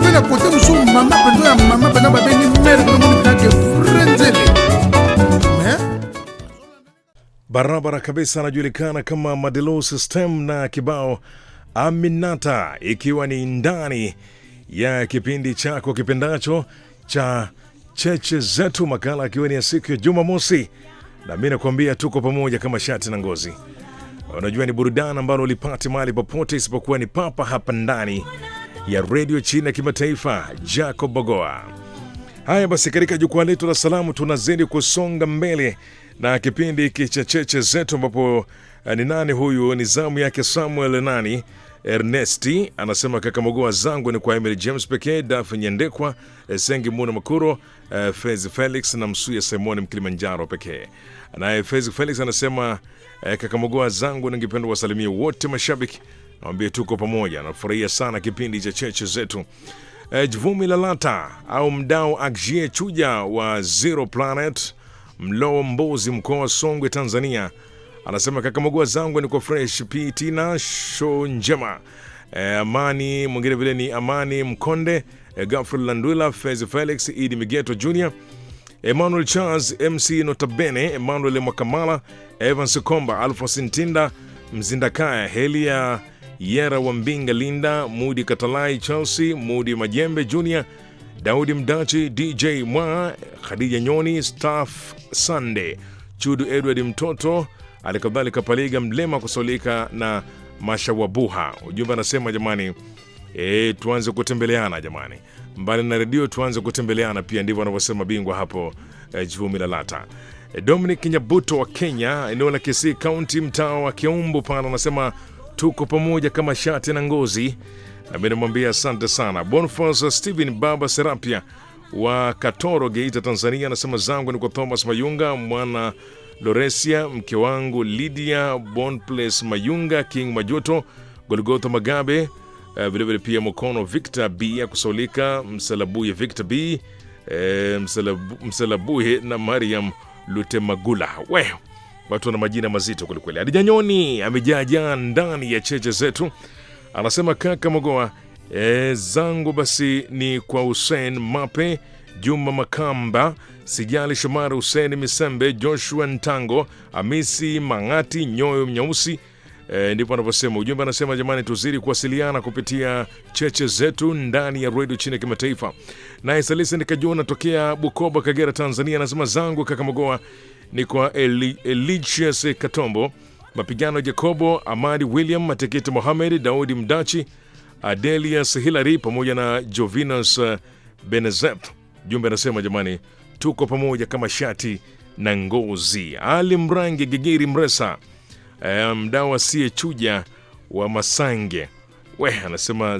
mpe na kote mosusu mama mpenza ya mama mpenza babengi mere kuna moni pinake vrai nzele mais barabara kabisa anajulikana kama Madelo System na kibao Aminata, ikiwa ni ndani ya kipindi chako kipendacho cha cheche zetu, makala akiwa ni ya siku ya Jumamosi, na mi nakuambia tuko pamoja kama shati na ngozi. Unajua ni burudani ambalo ulipati mahali popote isipokuwa ni papa hapa ndani ya redio chini ya kimataifa Jacob Bogoa. Haya basi, katika jukwaa letu la salamu tunazidi kusonga mbele na kipindi hiki cha cheche zetu, ambapo eh, ni nani huyu? Ni zamu yake Samuel nani Ernesti anasema kaka Mogoa zangu ni kwa Emily James pekee, Daf Nyendekwa, eh, Sengi Muna Makuro, eh, Fezi Felix na Msuya Simoni Mkilimanjaro pekee. Naye Fezi Felix anasema eh, kaka Mogoa zangu, ningependa wasalimie wote mashabiki, nawambie tuko pamoja, nafurahia sana kipindi cha cheche zetu. Eh, Jvumi Lalata au mdau Agjie Chuja wa Zero Planet Mlowo Mbozi, mkoa wa Songwe, Tanzania, anasema kaka Magua zangu ni kwa fresh pitina show njema. Eh, Amani mwingine vile ni Amani Mkonde, eh, Gafril Landwila, Fez Felix, Idi Migeto Jr, Emmanuel Charles, MC Notabene, Emmanuel Mwakamala, Evans Komba, Alphonse Ntinda, Mzindakaya, Helia Yera wa Mbinga, Linda Mudi, Katalai Chelsea, Mudi Majembe Jr, Daudi Mdachi, DJ Mwa, Khadija Nyoni, Staff Sunday, Chudu Edward Mtoto, alikadhalika Paliga Mlema kusaulika na Mashawabuha. Ujumbe anasema jamani, e, tuanze kutembeleana jamani, mbali na redio tuanze kutembeleana pia, ndivyo anavyosema bingwa hapo e, Jvumi Lalata. E, Dominic Nyabuto wa Kenya, eneo la Kisii County, mtaa wa Kiumbu pale, anasema tuko pamoja kama shati na ngozi na mi namwambia asante sana. Bonfas Stephen Baba Serapia wa Katoro, Geita, Tanzania, anasema zangu ni kwa Thomas Mayunga, mwana Loresia, mke wangu Lydia Bonplace Mayunga, King Majuto, Golgotha Magabe, eh, vilevile pia Mokono Victor B ya kusaulika, Msalabuye Victor B, eh, Msalabu, Msalabuye na Mariam Lutemagula. We watu wana majina mazito kwelikweli. Adija Nyoni amejaajaa ndani ya cheche zetu anasema kaka Mogoa e, zangu basi ni kwa Hussein Mape, Juma Makamba, Sijali Shomari, Hussein Misembe, Joshua Ntango, Hamisi Mang'ati, Nyoyo Nyeusi. E, ndipo anavyosema ujumbe. Anasema jamani, tuzidi kuwasiliana kupitia cheche zetu ndani ya redio chini ya kimataifa. Naye Salisi Nikajua natokea Bukoba, Kagera, Tanzania, anasema zangu kaka Mogoa ni kwa Eli, Eligius Katombo Mapigano Jacobo, Amadi William, Matekete Mohamed, Daudi Mdachi, Adelius Hilary pamoja na Jovinus uh, Benezep. Jumbe anasema jamani, tuko pamoja kama shati na ngozi. Ali Mrangi Gigiri Mresa, eh, mdau asiyechuja wa Masange, we anasema